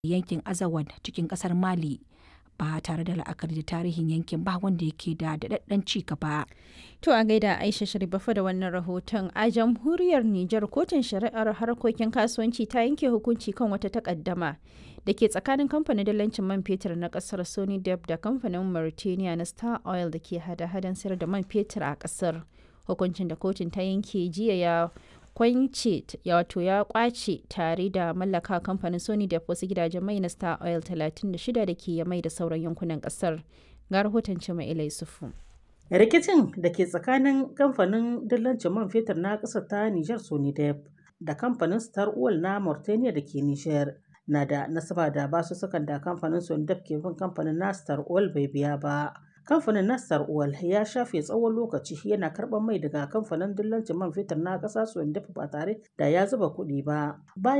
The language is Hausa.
yankin Azawad cikin ƙasar Mali ba tare da la'akari da tarihin yankin ba wanda yake da daɗaɗɗen ci gaba. To a gaida Aisha Sharifafa da wannan rahoton a jamhuriyar Nijar kotun shari'ar harkokin kasuwanci ta yanke hukunci kan wata takaddama da ke tsakanin kamfanin dalancin man fetur na kasar Sony Dep da kamfanin Mauritania na Star Oil da ke hada-hadan sayar da man fetur a kasar. Hukuncin da kotun ta yanke jiya ya kwance wato ya kwace tare da mallaka kamfanin Sony Dep wasu gidajen mai na Star Oil 36 da ke mai da sauran yankunan kasar. Ga rahoton Cima Ilai Sufu. rikicin da ke tsakanin kamfanin dillancin man fetur na ƙasar ta Nijar Sonidep da kamfanin Star Oil na Mauritania da ke Nijar na da nasaba da basussukan da kamfanin Sonidep ke bin kamfanin na Star Oil bai biya ba. Kamfanin na Star Oil ya shafe tsawon lokaci yana karɓar mai daga kamfanin dillancin man fetur na ƙasa Sonidep ba tare da ya zuba kuɗi ba. Bayan